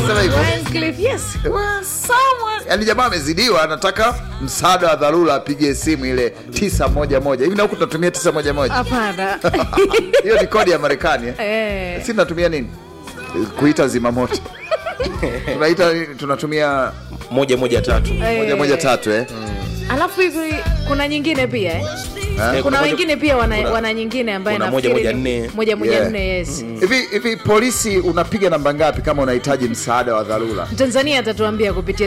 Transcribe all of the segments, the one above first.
wanasema hivyo Wycliffe, yes. Someone. yaani jamaa amezidiwa anataka msaada wa dharura apige simu ile tisa moja moja hivi na huku tunatumia tisa moja moja Hapana. hiyo ni kodi ya marekani eh? Eh. si tunatumia nini kuita zimamoto tunaita tunatumia moja moja tatu moja moja tatu eh? Alafu hivi kuna nyingine pia eh? Eh, Kuna moja- wengine pia wana, kuna- wana nyingine ambaye kuna moja, nafikiri moja, ni- nne. moja moja Yeah. nne yes. hivi hivi polisi unapiga namba ngapi kama unahitaji msaada wa dharura Tanzania atatuambia kupitia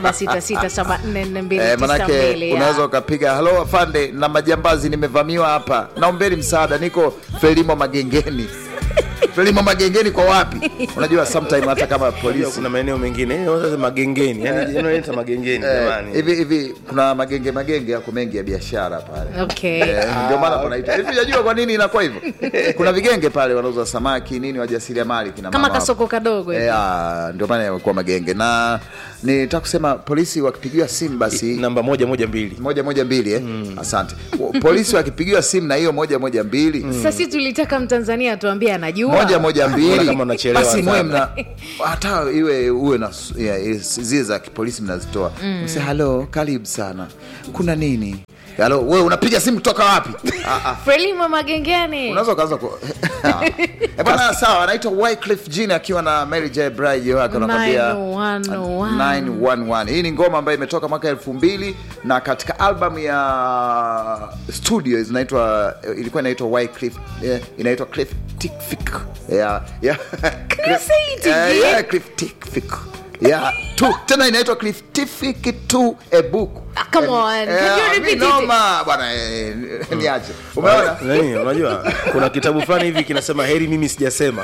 0766744292 Eh, manake unaweza ukapiga halo afande na majambazi nimevamiwa hapa naombeni msaada niko felimo magengeni felimo magengeni kwa wapi unajua sometime hata kama Unajua polisi kuna maeneo mengine eh, sasa magengeni yani inaita magengeni eh, jamani hivi hivi kuna magenge magenge yako mengi ya biashara pale Okay. Eh, ndio maana kunaita hivi unajua kwa nini inakuwa hivyo kuna vigenge pale wanauza samaki nini wajasiriamali kina Kama mama hapo. kasoko kadogo hivi. Eh, ah, ndio maana yamekuwa magenge na nitaka kusema polisi wakipigiwa simu basi namba moja moja mbili moja moja mbili eh? asante polisi wakipigiwa simu na hiyo moja moja mbili Sasa si tulitaka Mtanzania atuambie anajua. moja moja Mbona mbili kama unachelewa basi sana? mwe mna hata iwe uwe na s- ya, ya, zile za kipolisi mnazitoa mse halo karibu sana kuna nini halo wewe unapiga simu kutoka wapi Ah, ah. Frelimo magengeni. unaweza ukaanza ku Eh, bwana sawa anaitwa Wycliffe Jean akiwa na Mary J Blige wake anakwambia 911. 911 hii ni ngoma ambayo imetoka mwaka elfu mbili na katika album ya studio zinaitwa ilikuwa inaitwa Wycliffe eh, inaitwa Cliff Tikfik yeah, yeah. you say it Eh, again? yeah, Cliff Tikfik yeah, two, tena inaitwa Cliff Tikfik 2 a book Ah, come on. Eh, Can you eh, repeat mi it? noma bwana eh, niache umeona Nani, unajua kuna kitabu fulani hivi kinasema heri mimi sijasema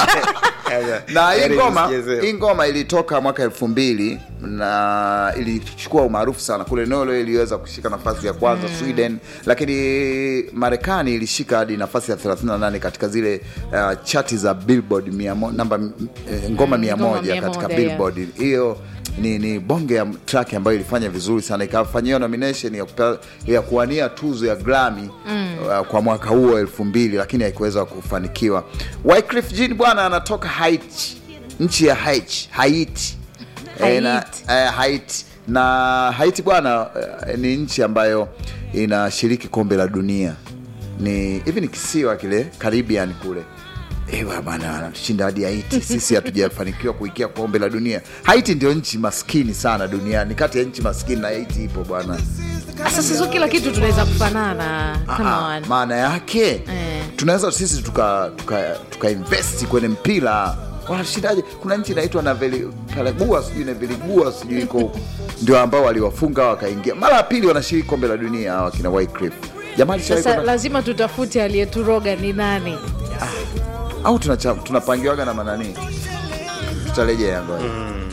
na hii Heri ngoma nisijezea. hii ngoma ilitoka mwaka elfu mbili na ilichukua umaarufu sana kule Norway iliweza kushika nafasi ya kwanza Sweden, lakini Marekani ilishika hadi nafasi ya 38 katika zile uh, chati za Billboard mia mo- namba eh, ngoma mia ngoma moja mia katika moja, Billboard hiyo ni, ni bonge ya track ambayo ilifanya vizuri sana ikafanyiwa nomination ya, kupa, ya kuwania tuzo ya Grammy uh, kwa mwaka huo elfu mbili lakini haikuweza kufanikiwa. Wycliffe Jean bwana anatoka Haiti, nchi ya Haiti, Haiti. Eh, na, Haiti. eh, Haiti na Haiti bwana eh, ni nchi ambayo inashiriki kombe la dunia. Ni hivi ni kisiwa kile Caribbean kule Ewa bwana wanatushinda hadi Haiti. Sisi hatujafanikiwa kuikia kombe la dunia. Haiti ndio nchi maskini sana duniani, kati ya nchi maskini na Haiti ipo bwana. Sasa sio kila kitu tunaweza kufanana. Come Ah, on. maana yake Eh. tunaweza sisi tuka, tuka, tuka investi kwenye mpira wanashindaje? Kuna nchi inaitwa na Veligua sijui na Veligua sijui iko huko, ndio ambao waliwafunga wakaingia mara ya pili, wanashiriki kombe la dunia hawa kina Wycliffe. Jamani, Sasa sasa lazima tutafute aliyeturoga ni nani. au tunacha- tunapangiwaga na manani, tutarejea ngoja